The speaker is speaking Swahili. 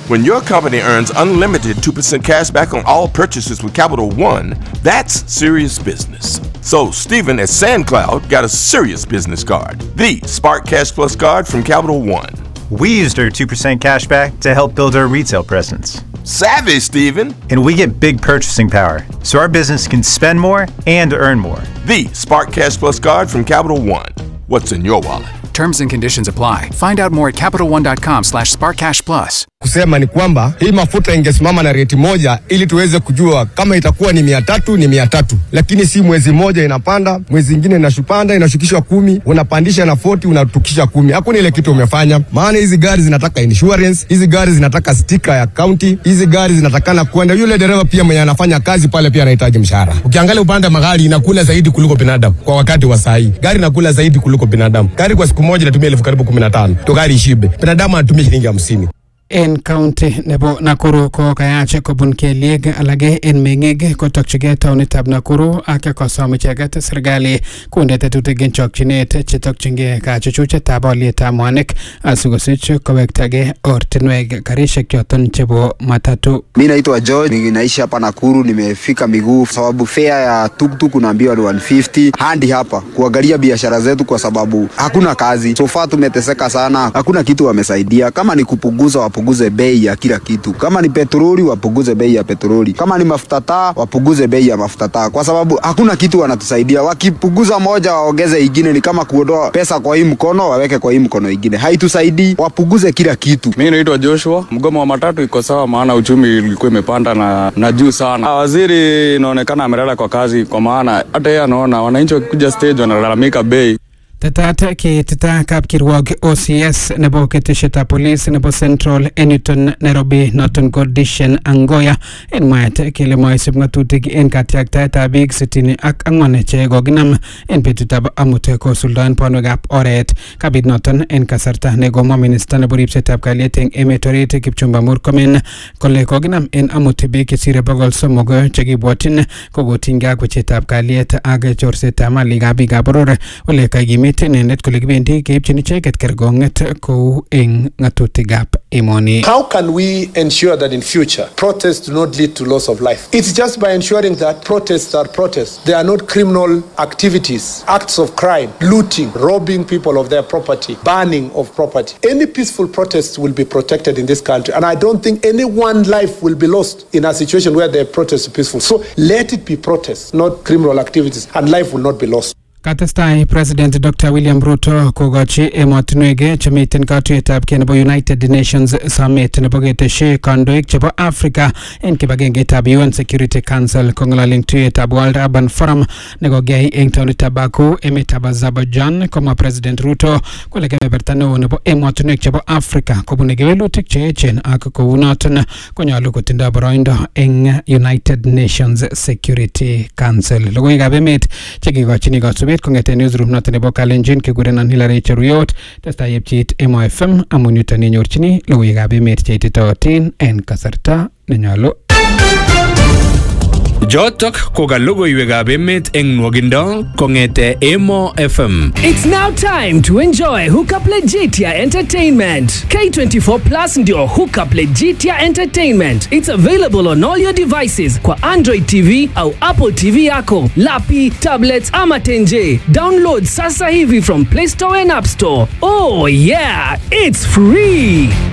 When your company earns unlimited 2% cash back on all purchases with Capital One, that's serious business. So, Stephen at SandCloud got a serious business card the Spark Cash Plus card from Capital One. We used our 2% cashback to help build our retail presence. Savvy, Stephen! And we get big purchasing power, so our business can spend more and earn more. The Spark Cash Plus card from Capital One. What's in your wallet? Terms and conditions apply. Find out more at CapitalOne.com slash SparkCashPlus. Kusema ni kwamba hii mafuta ingesimama na reti moja ili tuweze kujua kama itakuwa ni mia tatu ni mia tatu, lakini si mwezi mmoja inapanda, mwezi ingine inashupanda inashukishwa kumi, unapandisha na 40 unatukisha kumi. Hakuna ile kitu umefanya, maana hizi gari zinataka insurance, hizi gari zinataka stika ya county, hizi gari zinatakana kwenda. Yule dereva pia mwenye anafanya kazi pale pia anahitaji mshahara. Ukiangalia upande wa magari inakula zaidi kuliko binadamu kwa wakati wa saa hii, gari inakula zaidi kuliko binadamu. Gari kwa siku moja inatumia elfu karibu kumi na tano to gari ishibe, binadamu anatumia shilingi hamsini. en county nebo Nakuru ko kayach kobun kelyek alage en meng'ik kotokchigei taonitab Nakuru ak kosom icheket serikali konde tetutik en chokchinet chetokchingei kachuchuchetab olietab mwanik asikosich kowektagei ortinwek karishek choton chebo matatu. Mi naitwa George, ninaishi hapa Nakuru, nimefika miguu sababu fare ya tuktuk unaambiwa ni 150 hadi hapa kuangalia biashara zetu, kwa sababu hakuna kazi. So far tumeteseka sana, hakuna kitu wamesaidia. Kama ni kupunguza, wapunguze bei ya kila kitu. Kama ni petroli, wapunguze bei ya petroli. Kama ni mafuta taa, wapunguze bei ya mafuta taa, kwa sababu hakuna kitu wanatusaidia. Wakipunguza moja, waongeze ingine, ni kama kuondoa pesa kwa hii mkono waweke kwa hii mkono ingine, haitusaidii. Wapunguze kila kitu. Mi naitwa Joshua. Mgomo wa matatu iko sawa, maana uchumi ilikuwa imepanda na, na juu sana. Ah, Waziri inaonekana amelala kwa kazi, kwa maana hata yeye anaona wananchi wakikuja stage wanalalamika bei Tetat keitita kapkirwok OCS nebo keteshetab polis nebo Central en yuton Nairobi noton ko Dishen Angoya en mwaet kele moisib ng'atutik en katyaktaetab biik sitini ak ang'wan che kokinam en betutab amut kosuldaen bonwekab oret kabit noton en kasarta nekomwa minista nebo ripsetab kalyet en emet orit Kipchumba Murkomen kole kokinam en amut biik chesire bogol somok chekibwotyin kokotinygei ak wechetab kalyet ak chorsetab malikab biikab boror ole kakimit inendet kole kibendi keipchin icheket kerkong'et kou eng ng'atutikab emoni. How can we ensure that in future protests do not lead to loss of life? It's just by ensuring that protests are protests. They are not criminal activities, acts of crime, looting, robbing people of their property, burning of property. Any peaceful protests will be protected in this country. And I don't think any one life will be lost in a situation where the protest is peaceful. So let it be protests, not criminal activities, and life will not be lost. Katestai President Dr. William Ruto kokochi emotinwek chemiten katuyetab kei nebo United Nations Summit nebo ketesyi kandoik chebo Africa en kibagengeitab UN Security Council kong'ololen tuyetab World Urban Forum nekokiyai eng taonitab Baku emetab Azerbaijan komwa President Ruto kole kebeberta neo nebo emotinwek chebo Africa kobune kewelutik che echen ak kounoton konyolu kotindoi boroindo eng United Nations Security Council. Logoiwekab emet chekikochini kasubet kong'eten newsroom noton nebo Kalenjin kekurenon Hilary Cheruyot testai yepcheit Emo FM amun yuton inyorchini logoiwekab emet cheititootin en kasarta nenyolu. Jotok ko ka logoiwekab emet eng nwogindo kong'ete Emo FM. It's now time to enjoy Hookup Legitia Entertainment. K24 Plus ndio Hookup Legitia Entertainment. It's available on all your devices kwa Android TV au Apple TV yako, lapi, tablets ama tenje. Download sasa hivi from Play Store and App Store. Oh yeah, it's free.